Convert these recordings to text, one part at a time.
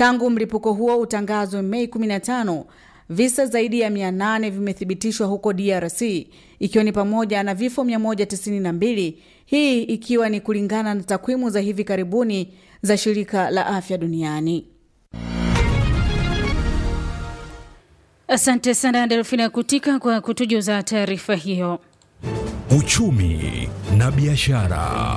Tangu mlipuko huo utangazwe Mei 15, visa zaidi ya 800 vimethibitishwa huko DRC ikiwa ni pamoja na vifo 192, hii ikiwa ni kulingana na takwimu za hivi karibuni za shirika la afya duniani. Asante sana Delfina Kutika kwa kutujuza taarifa hiyo. Uchumi na biashara.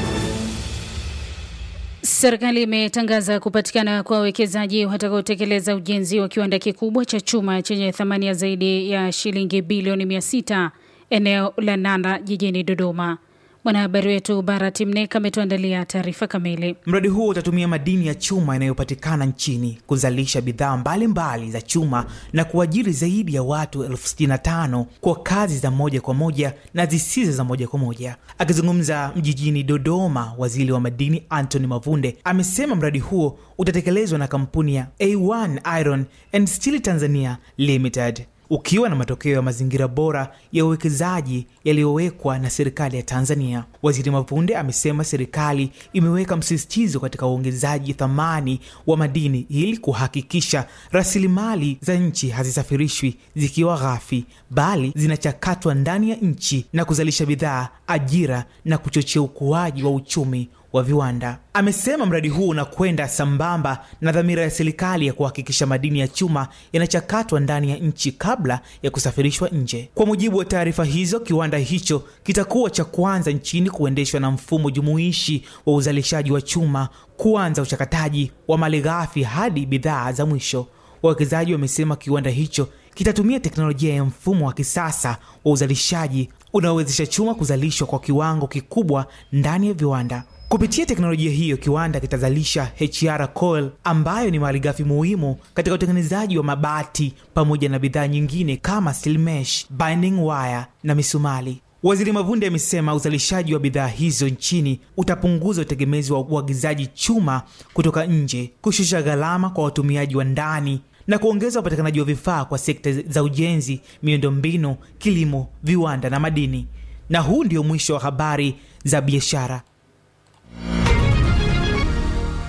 Serikali imetangaza kupatikana kwa wawekezaji watakaotekeleza ujenzi wa kiwanda kikubwa cha chuma chenye thamani ya zaidi ya shilingi bilioni 600 eneo la Nanda jijini Dodoma. Mwanahabari wetu Barat Mneka ametuandalia taarifa kamili. Mradi huo utatumia madini ya chuma yanayopatikana nchini kuzalisha bidhaa mbalimbali za chuma na kuajiri zaidi ya watu elfu sitini na tano kwa kazi za moja kwa moja na zisizo za moja kwa moja. Akizungumza mjijini Dodoma, waziri wa madini Anthony Mavunde amesema mradi huo utatekelezwa na kampuni ya A1 Iron and Steel Tanzania Limited ukiwa na matokeo ya mazingira bora ya uwekezaji yaliyowekwa na serikali ya Tanzania. Waziri Mavunde amesema serikali imeweka msisitizo katika uongezaji thamani wa madini ili kuhakikisha rasilimali za nchi hazisafirishwi zikiwa ghafi, bali zinachakatwa ndani ya nchi na kuzalisha bidhaa, ajira na kuchochea ukuaji wa uchumi wa viwanda. Amesema mradi huu unakwenda sambamba na dhamira ya serikali ya kuhakikisha madini ya chuma yanachakatwa ndani ya nchi kabla ya kusafirishwa nje. Kwa mujibu wa taarifa hizo, kiwanda hicho kitakuwa cha kwanza nchini kuendeshwa na mfumo jumuishi wa uzalishaji wa chuma, kuanza uchakataji wa malighafi hadi bidhaa za mwisho. Wawekezaji wamesema kiwanda hicho kitatumia teknolojia ya mfumo wa kisasa wa uzalishaji unaowezesha chuma kuzalishwa kwa kiwango kikubwa ndani ya viwanda. Kupitia teknolojia hiyo, kiwanda kitazalisha HR coil ambayo ni malighafi muhimu katika utengenezaji wa mabati pamoja na bidhaa nyingine kama steel mesh, binding wire na misumali. Waziri Mavunde amesema uzalishaji wa bidhaa hizo nchini utapunguza utegemezi wa uagizaji chuma kutoka nje, kushusha gharama kwa watumiaji wa ndani na kuongeza upatikanaji wa vifaa kwa sekta za ujenzi, miundombinu, kilimo, viwanda na madini. Na huu ndio mwisho wa habari za biashara.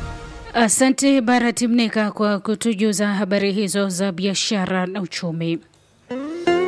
Asante Barat Mneka kwa kutujuza habari hizo za biashara na uchumi.